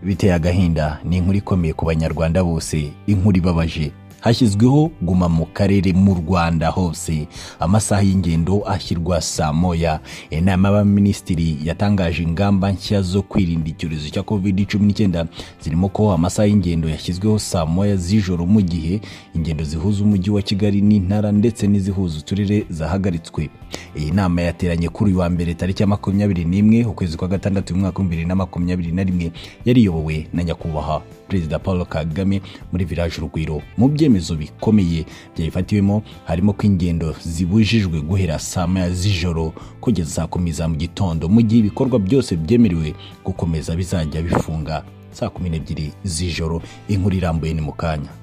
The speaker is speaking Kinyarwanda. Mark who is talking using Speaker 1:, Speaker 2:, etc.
Speaker 1: biteye agahinda ni inkuru ikomeye ku banyarwanda bose inkuru ibabaje hashyizweho guma mu karere mu rwanda hose amasaha y'ingendo ashyirwa saa moya inama y'abaminisitiri yatangaje ingamba nshya zo kwirinda icyorezo cya covid cumi n'icyenda zirimo ko amasaha y'ingendo yashyizweho saa moya z'ijoro mu gihe ingendo zihuza umujyi wa kigali n'intara ndetse n'izihuza uturere zahagaritswe iyi nama yateranye kuri uyu wa mbere tariki ya makumyabiri n'imwe ukwezi kwa gatandatu mu mwaka w'ibihumbi bibiri na makumyabiri na rimwe yariyobowe na nyakubahwa perezida paul kagame muri village urugwiro mu byemezo bikomeye byabifatiwemo harimo ko ingendo zibujijwe guhera saa moya z'ijoro kugeza saa kumi za mu gitondo mu gihe ibikorwa byose byemerewe gukomeza bizajya bifunga saa kumi n'ebyiri z'ijoro inkuru irambuye ni mu kanya